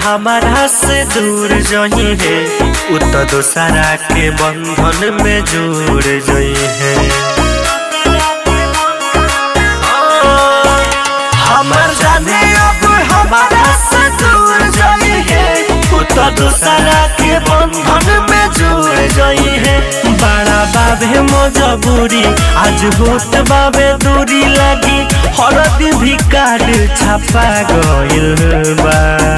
हमारा से दूर जही है उ तो दोसरा के बंधन में जुड़ जई है हमर जाने अब हमारा से दूर जई है उ तो दोसरा के बंधन में जुड़ जई है बड़ा बाबे मजबूरी आज होत बाबे दूरी लगी हरद भी कार्ड छपा गइल बा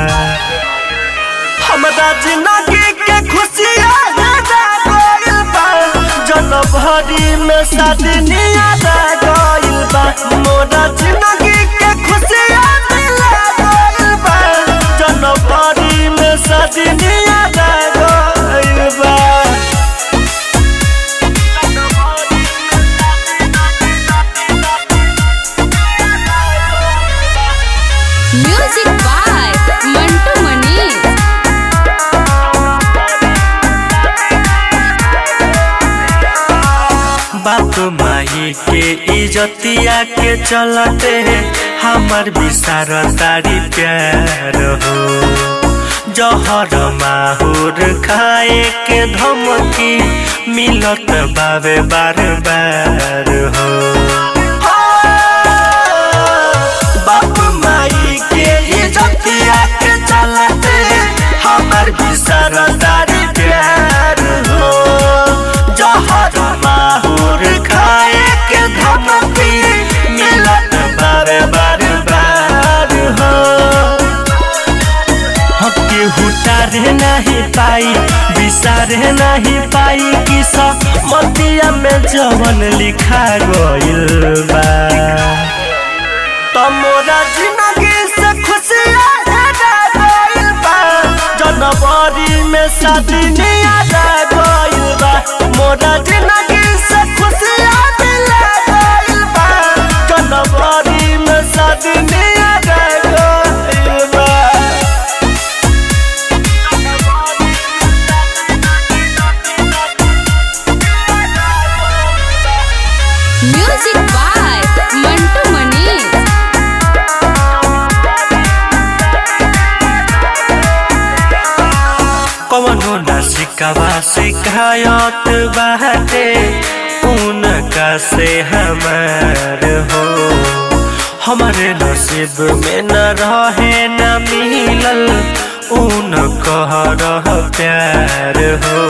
हमरा जिंदगी के खुशियाँ ज्यादा गइल बा जनम भरी में सदनिया दा गइल बा मोरा जिंदगी के खुशियाँ दिला गइल बा जनम भरी में सदनिया दा गइल बा म्यूजिक बाय मंटू मनीष बाप माई के इजतिया के चलते हमर विसार तारी प्यार हो जहर माहौर खाए के धमकी मिलत बाबे बार बार हो बाप माई के इजतिया के चलते हमर विसार तारी प्यार हो जहर माहौर खाए के धमकी मिलत बार बार बार हो हके हुटारे नहीं पाई विसारे नहीं पाई कि मतिया में जवन लिखा गइल बा तमोरा जिंदगी से खुशियाँ ज्यादा गइल बा जनवरी में सदनिया दा गइल बा मोरा जिंदगी से खुशियाँ मिला गइल बा जनवरी में सदनिया दा गइल बा म्यूजिक बाय मंटू मनीष कवनो न शिकवा शिकायत बाटे उनका से हमार हो हमारे नसीब में न रहे न मिलल उन कह रह प्यार हो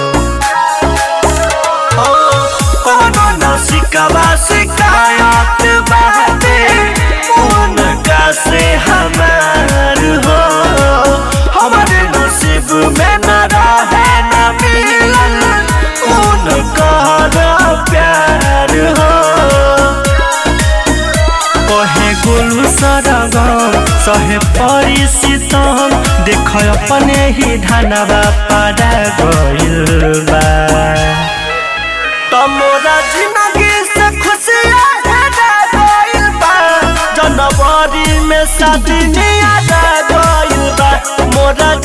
कवनो न शिकवा शिकायत बाटे उनका से हमार हो हमारे नसीब में न रहे न मिलल उनका प्यार हो कहे गुलू सरगम सहे परिसितम देख अपने ही धनवा पड़ा गइल बा तमोरा जिंदगी से खुशियाँ ज्यादा गइल बा जनवरी में सदनिया दा गइल बा मोरा